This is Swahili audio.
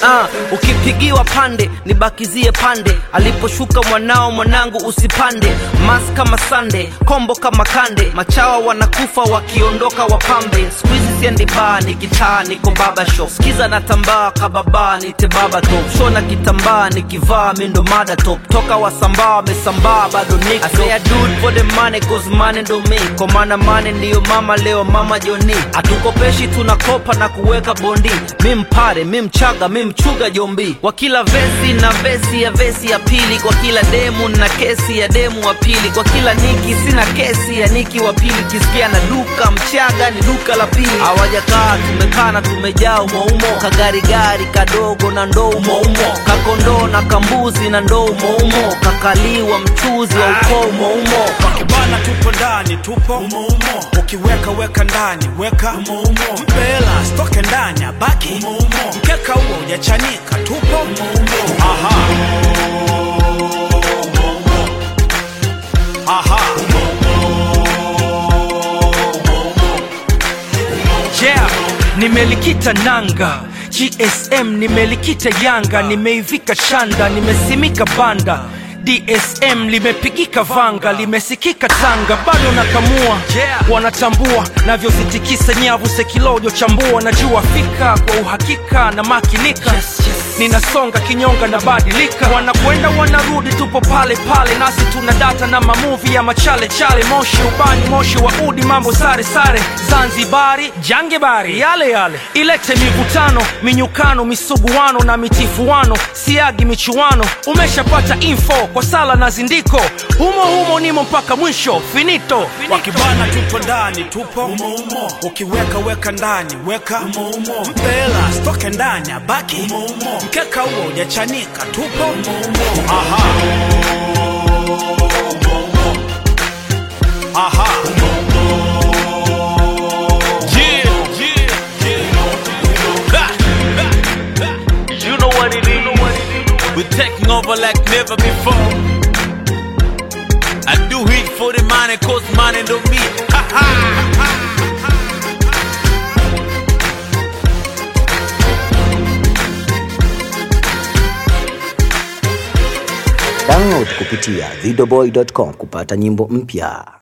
Ah, ukipigiwa pande nibakizie pande aliposhuka mwanao mwanangu usipande mas kama sande kombo kama kande machawa wanakufa wakiondoka wapambe skuizi siendi baa nikitaa niko baba shop skiza na tambaa kababa nite baba top shona kitambaa nikivaa mindo mada top toka wasambaa wamesambaa bado niko I say I do it for the money cause money ndo me kwa maana money ndiyo mama leo mama joni hatukopeshi tunakopa na kuweka bondi mi mpare mi mchaga mi mchuga jombi kwa kila vesi na vesi ya vesi ya pili kwa kila demu na kesi ya demu wa pili kwa kila niki sina kesi ya niki wa pili kisikia na duka mchaga ni duka la pili hawajakaa tumekaa na tumejaa umoumo kagarigari kadogo na ndoo umoumo kakondoo na kambuzi na ndoo umoumo kakaliwa mchuzi wa ukoo umoumo Wakibana tupo ndani tupo umo umo. Ukiweka weka ndani weka umo umo. Mpela stoke ndani abaki umo umo. Mkeka huo hujachanika tupo umo umo. Aha. Aha. yeah nimelikita nanga gsm nimelikita yanga nimeivika shanda nimesimika banda dsm limepigika vanga limesikika tanga bado nakamua yeah. wanatambua navyozitikisa nyavu sekilojo chambua najua fika kwa uhakika na makinika yes, yes. ninasonga kinyonga na badilika wanakwenda wanarudi tupo pale pale nasi tuna data na mamuvi ya machale chale moshi ubani moshi wa udi mambo sare sare zanzibari jangebari yale yale ilete mivutano minyukano misuguano na mitifuano siagi michuano umeshapata info kwa sala na zindiko humo humo nimo mpaka mwisho finito, finito. Wakibana tupo ndani tupo umo umo. Ukiweka weka ndani weka umo umo. Mpela stoke ndani abaki umo umo. Mkeka huo hujachanika tupo umo umo. Aha. Aha. Yeah, yeah, yeah. Ha, ha, ha. You know what it is. We're taking over like never before. I do it for the money, cause money don't me. Ha ha. Download kupitia videoboy.com kupata nyimbo mpya.